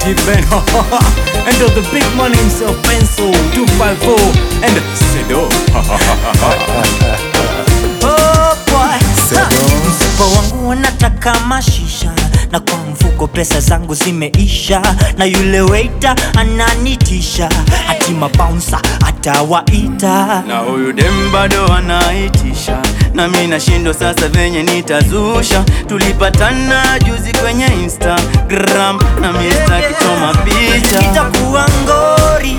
T-Ben And to the big man himself Pencil 254 And Sedo Oh boy. Ha. Mfuko wangu wanataka mashisha na kwa mfuko pesa zangu zimeisha na yule waiter ananitisha hati mabouncer atawaita na huyu dem bado anaitisha na mi nashindwa sasa venye nitazusha tulipatana juzi kwenye instagram na mista kichoma picha itakuwa ngori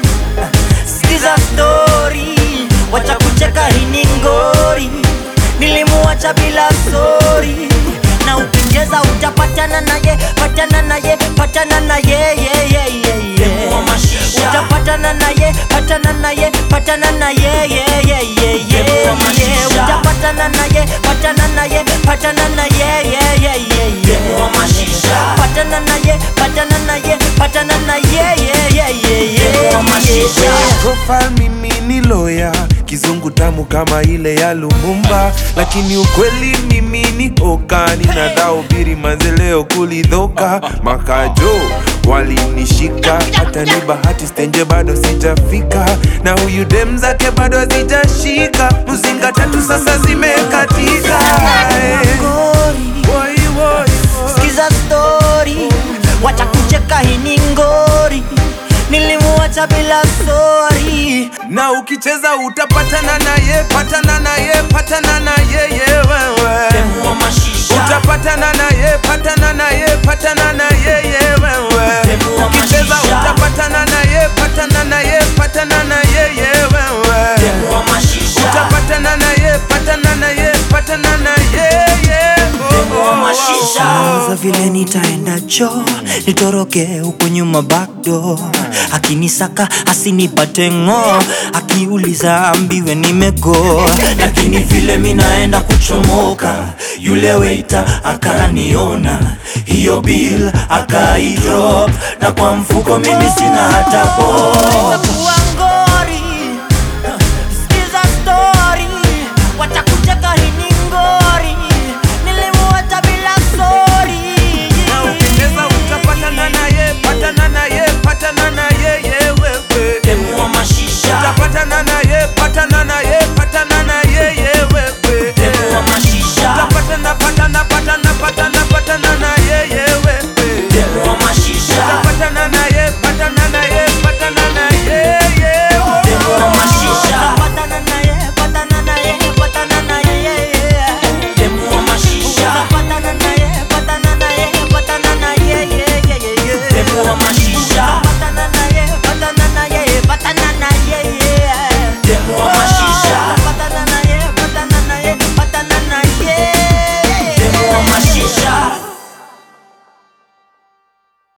sikiza stori wacha kucheka hini ngori nilimuacha bila sori na ukicheza utapatana naye patana naye patana naye yeah, yeah, yeah, yeah. utapatana naye patana naye patana naye yeah, yeah, yeah, yeah, yeah. utapatana naye patana naye patana naye yeah, yeah, yeah, yeah. patana naye patana naye patana naye yeah, yeah, yeah, yeah, yeah. profile mimi ni loya kizungu tamu kama ile ya Lumumba, lakini ukweli mimi ni oka, ninadhaubiri manzeleo kulidhoka makajo walinishika, hata ni bahati stenje bado sijafika, na huyu dem zake bado hazijashika, mzinga tatu sasa zimekatika eh. Ngori. Woi, woi, woi. Sikiza story, wacha kucheka hini ngori, nilimuacha bila sorry. na ukicheza utapatana naye, patana naye, patana naye ye wewe utapatana naye, patana naye, patana naye ye wewe ukicheza utapatana naye, patana naye, patana naye ye wewe utapatana naye, patana naye, patana naye ye oh, oh, oh, oh. Za vile nitaenda cho nitoroke huko nyuma backdoor, akinisaka asinipate ng'o, akiuliza ambiwe nimego, lakini vile minaenda kuchomoka, yule waiter akaniona, hiyo bill akaidrop, na kwa mfuko mimi sina hata po